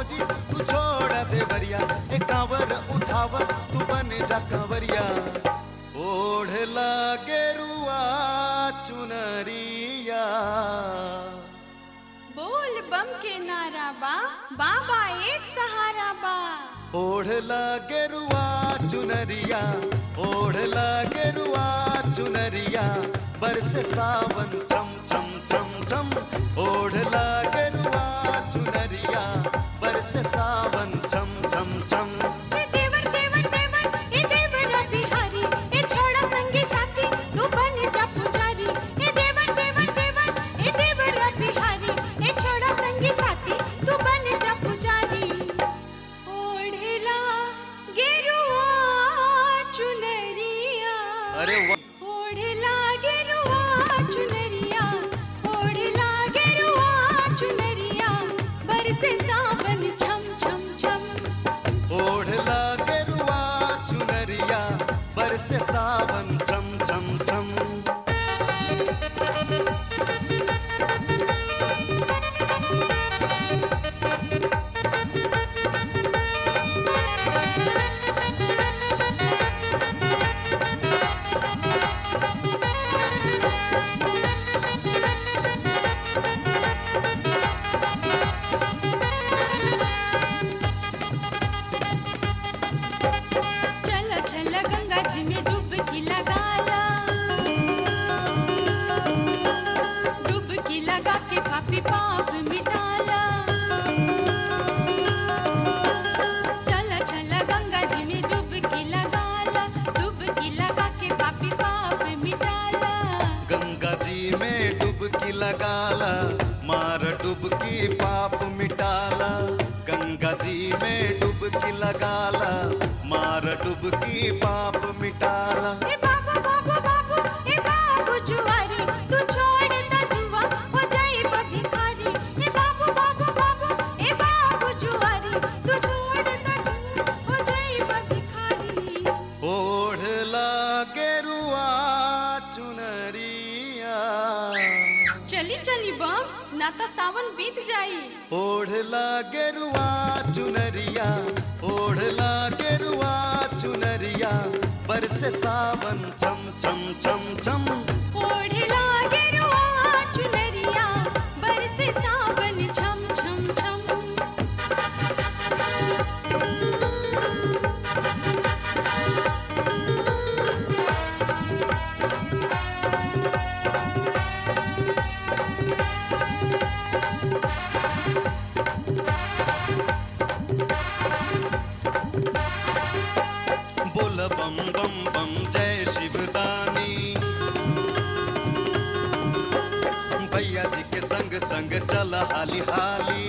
भौजी तू छोड़ देवरिया ए कांवर उठाव तू बन जा कांवरिया ओढ़ लागे रुआ चुनरिया बोल बम के नारा बा बाबा एक सहारा बा ओढ़ लागे रुआ चुनरिया ओढ़ लागे रुआ चुनरिया बरस सावन चम चम चम चम ओढ़ लागे रुआ चुनरिया बरस सावन चम चम चम ए देवर देवर देवर ए देवर बिहारी ए छोड़ा संगी साथी तू बन जा पुजारी ए देवर देवर देवर ए देवर बिहारी ए छोड़ा संगी साथी तू बन जा पुजारी ओढ़ला गेरुआ चुनरिया अरे वाह ओढ़ला गेरुआ चुनरिया ओढ़ला गेरुआ चुनरिया बरसे सावन छम छम छम ओढ़ लागे रुआ चुनरिया बरस सावन चम चम चम चल चल गंगा जी में डुबकी लगाला डुबकी लगा के पापी पाप मिटाला चल चल गंगा जी में डुबकी लगाला डुबकी लगा के पापी पाप मिटाला गंगा जी में डुबकी लगाला मार डुबकी पाप मिटाला गंगा जी में डुबकी लगाला मार डुबकी पाप मिटाला ए बाबू बाबू बाबू ए बाबू जुआरी तू छोड़ दा जुआ हो जाए भिखारी ए बाबू बाबू बाबू ए बाबू जुआरी तू छोड़ दा जुआ हो जाए भिखारी ओढ़ लागे रुआ चुनरिया चली चली बम ना तो सावन बीत जाई ओढ़ लागे रुआ चुनरिया ओढ़ लागे रुआ चुनरिया बरस सावन चम चम चम चम ओढ़ लागे रुआ चुनरिया बरसे सावन छम छम छम बोल बम बम बम जय शिवदानी भैया जी के संग संग चल हाली हाली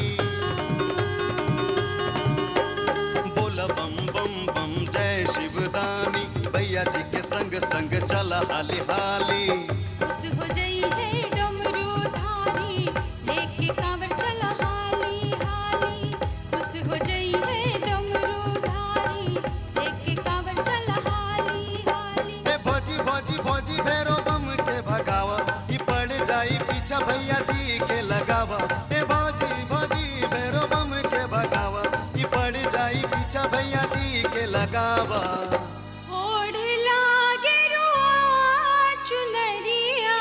बोल बम बम बम जय शिवदानी भैया जी के संग संग चल हाली हाली खुश हो जाई है डमरू धारी लेके कांवर चला हाली हाली खुश हो जाई है डमरू धारी लेके कांवर चला हाली हाली ए भौजी भौजी भौजी भैरो बम के भगावा ई पड़ जाई पीछा भैया जी के लगावा ए भौजी भौजी भैरो बम के भगावा ई पड़ जाई पीछा भैया जी के लगावा ओढ़ लागे रुआ चुनरिया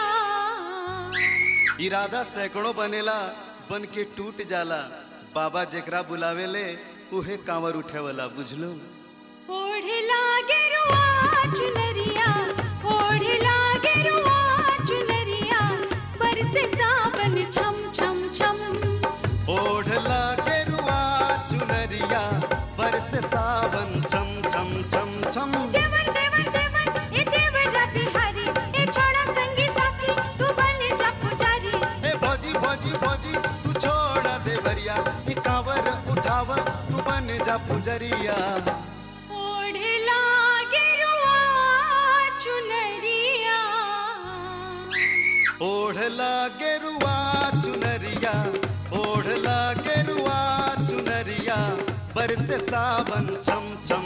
इरादा सैकड़ों बनेला बन के टूट जाला बाबा जेकरा बुलावेले उहे कांवर उठेवला बुझलो ओढ़ लागे रुआ चुनरिया ओढ़ लागे रुआ चुनरिया बरसे सावन छम छम छम ओढ़ लागे रुआ चुनरिया बरस सावन चम चम चम चम देवर देवर देवर ए देवर बिहारी ए छोड़ा संगी साथी तू बन जा पुजारी ए भौजी भौजी भौजी तू छोड़ देवरिया ई कांवर उठावा तू बन जा पुजरिया ओढ़ लागे रुआ चुनरिया ओढ़ लागे रुआ चुनरिया ओढ़ लागे रुआ चुनरिया बरस सावन चम चम